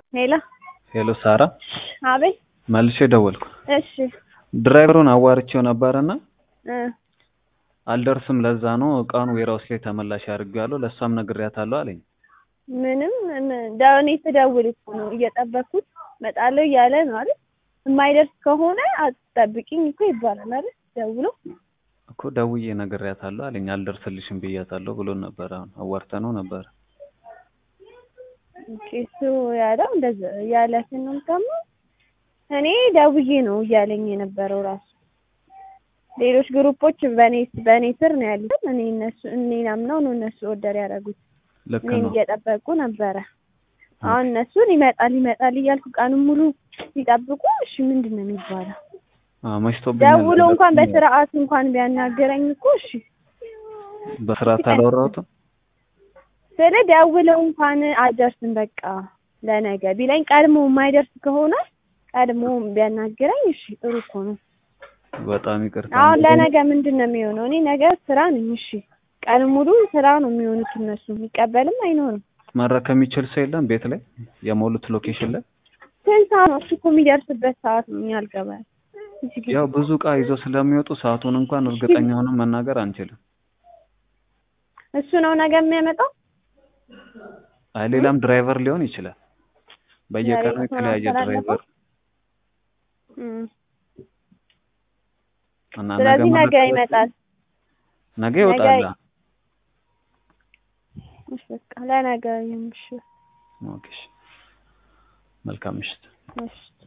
ሄሎ ሄሎ ሳራ፣ አቤት። መልሼ ደወልኩ። እሺ ድራይቨሩን አዋርቼው ነበርና እ አልደርስም፣ ለዛ ነው እቃውን ዌራውስ ላይ ተመላሽ አድርጌዋለሁ፣ ለእሷም ነግሬያታለሁ አለኝ። ምንም ዳውኔ ትደውል እኮ ነው እየጠበኩት እመጣለሁ እያለ ነው አይደል? የማይደርስ ከሆነ አትጠብቂኝ እኮ ይባላል አይደል? ደውሎ እኮ ደውዬ ነግሬያታለሁ አለኝ። አልደርስልሽም ብያታለሁ ብሎ ነበር። አሁን አዋርተነው ነበር። ኦኬ፣ እሱ ያለው እንደዛ ያለትን ነው ደግሞ እኔ ደውዬ ነው እያለኝ የነበረው ራሱ ሌሎች ግሩፖች በኔ በኔ ስር ነው ያሉት። እኔ እነሱ እኔን አምነው ነው እነሱ ኦርደር ያደረጉት። ልክ እኔን ነው። እየጠበቁ ነበረ። አሁን እነሱን ይመጣል ይመጣል እያልኩ ቀኑን ሙሉ ሲጠብቁ፣ እሺ ምንድን ነው የሚባለው? አዎ መሽቶብኛል። ደውሎ እንኳን በስርዓት እንኳን ቢያናገረኝ እኮ እሺ በስርዓት አላወራሁትም። ስለ ደውለው እንኳን አልደርስም በቃ ለነገ ቢለኝ ቀድሞ የማይደርስ ከሆነ ቀድሞ ቢያናግረኝ እሺ ጥሩ እኮ ነው። በጣም ይቅርታ። አሁን ለነገ ምንድን ነው የሚሆነው? እኔ ነገ ስራ ነኝ። እሺ ቀን ሙሉ ስራ ነው የሚሆኑት እነሱ የሚቀበልም አይኖርም። መረከብ የሚችል ሰው የለም ቤት ላይ የሞሉት ሎኬሽን ላይ ስንት ሰዓት ነው እሱ እኮ የሚደርስበት ሰዓት ነው እኛ አልገባም። እዚህ ጊዜ ያው ብዙ እቃ ይዘው ስለሚወጡ ሰዓቱን እንኳን እርግጠኛ ሆነን መናገር አንችልም። እሱ ነው ነገ የሚያመጣው። አይ ሌላም ድራይቨር ሊሆን ይችላል። በየቀኑ ዛሬ የተለያየ ተላለፈው? ድራይቨር እም። እና ስለዚህ ነገ መረከብ- ይመጣል። ነገ ይወጣል። እሺ በቃ ለነገ ይሁን። እሺ ኦኬ እሺ። መልካም ምሽት። እሺ